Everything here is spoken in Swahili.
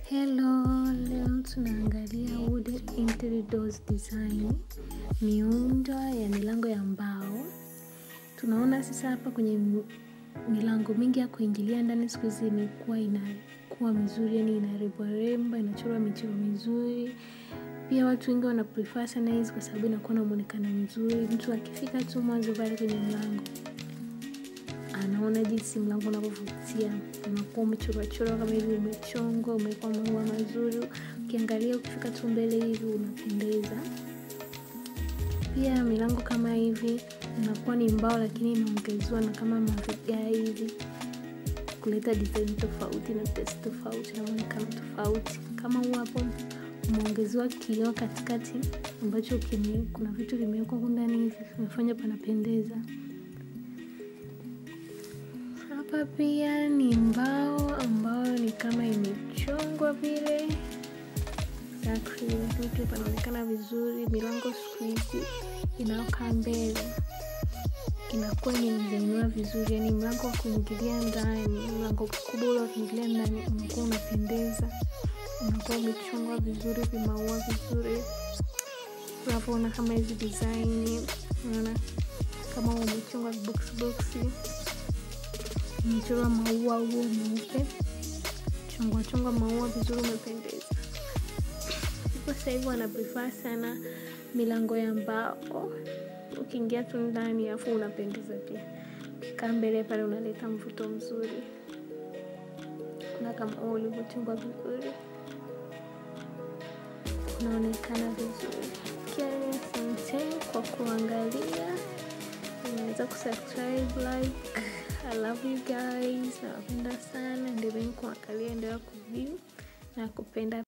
Hello, leo tunaangalia wooden interior doors design, miundo ya milango ya mbao. Tunaona sasa hapa kwenye milango mingi ya kuingilia ndani siku hizi imekuwa inakuwa mizuri, yani inarembwa remba, inachorwa michoro mizuri. Pia watu wengi wana prefer sana hizi kwa sababu inakuwa na muonekano mzuri. Mtu akifika tu mwanzo pale kwenye mlango anaona jinsi mlango unavyovutia, unakuwa umechorwachorwa kama hivi, umechongwa, umewekwa maua mazuri. Ukiangalia ukifika tu mbele hivi unapendeza. Pia milango kama hivi inakuwa ni mbao, lakini inaongezewa na kama mavigae hivi kuleta design tofauti na tesi tofauti na muonekano tofauti. Kama huu hapo umeongezewa kioo katikati ambacho kime, kuna vitu vimewekwa huku ndani hivi vimefanya panapendeza. Hapa pia ni mbao ambayo ni kama imechongwa vile exactly, lakini pia panaonekana vizuri. Milango siku hizi inaokaa mbele inakuwa imedizainiwa vizuri, yani mlango wa kuingilia ndani, mlango mkubwa ule wa kuingilia ndani unakuwa unapendeza, unakuwa umechongwa vizuri, vimaua vizuri. Unavyoona kama hizi design, unaona kama umechongwa viboksi boksi umechorwa maua huo meupe, chongwa chongwa maua vizuri, umependeza. Ipo sasa hivi wana prefer sana milango ya mbao, ukiingia tu ndani afu unapendeza pia. Ukikaa mbele pale unaleta mvuto mzuri, na kama ulivyochongwa vizuri, unaonekana vizuri. Okay, asante kwa kuangalia, unaweza kusubscribe, like I love you guys, nawapenda sana. Endeleeni kuangalia, endelea kuview na kupenda.